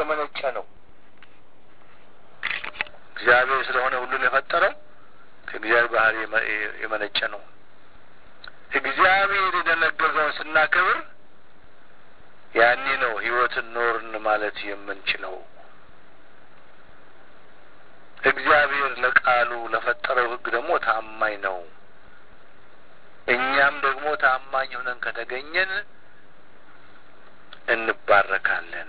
የመነጨ ነው። እግዚአብሔር ስለሆነ ሁሉን የፈጠረው ከእግዚአብሔር ባህሪ የመነጨ ነው። እግዚአብሔር የደነገገውን ስናከብር ያኔ ነው ሕይወትን ኖርን ማለት የምንችለው። እግዚአብሔር ለቃሉ ለፈጠረው ሕግ ደግሞ ታማኝ ነው። እኛም ደግሞ ታማኝ ሆነን ከተገኘን እንባረካለን።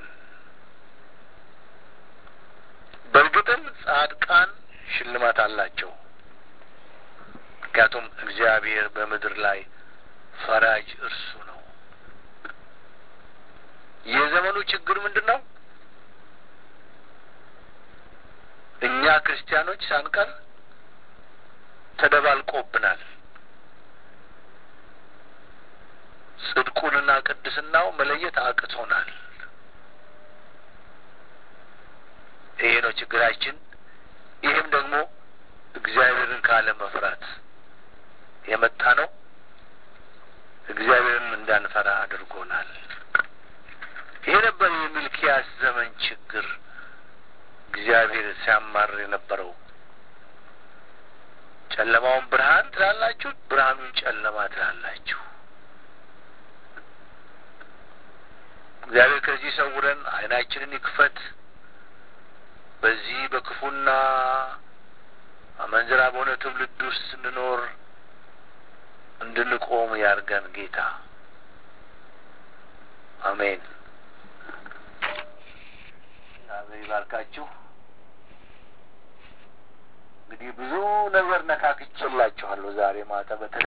በእርግጥም ጻድቃን ሽልማት አላቸው። ምክንያቱም እግዚአብሔር በምድር ላይ ፈራጅ እርሱ ነው። የዘመኑ ችግር ምንድን ነው? እኛ ክርስቲያኖች ሳንቀር ተደባልቆብናል። ጽድቁንና ቅድስናው መለየት አቅቶናል። ይሄ ነው ችግራችን። ይህም ደግሞ እግዚአብሔርን ካለ መፍራት የመጣ ነው። እግዚአብሔርን እንዳንፈራ አድርጎናል። ይሄ ነበር የሚልኪያስ ዘመን ችግር። እግዚአብሔር ሲያማርር የነበረው ጨለማውን ብርሃን ትላላችሁ፣ ብርሃኑን ጨለማ ትላላችሁ። እግዚአብሔር ከዚህ ሰውረን፣ ዓይናችንን ይክፈት። በዚህ በክፉና አመንዝራ በሆነ ትውልድ ውስጥ ስንኖር እንድንቆም ያርገን ጌታ። አሜን። እግዚአብሔር ይባርካችሁ። እንግዲህ ብዙ ነገር ነካክቼላችኋለሁ ዛሬ ማታ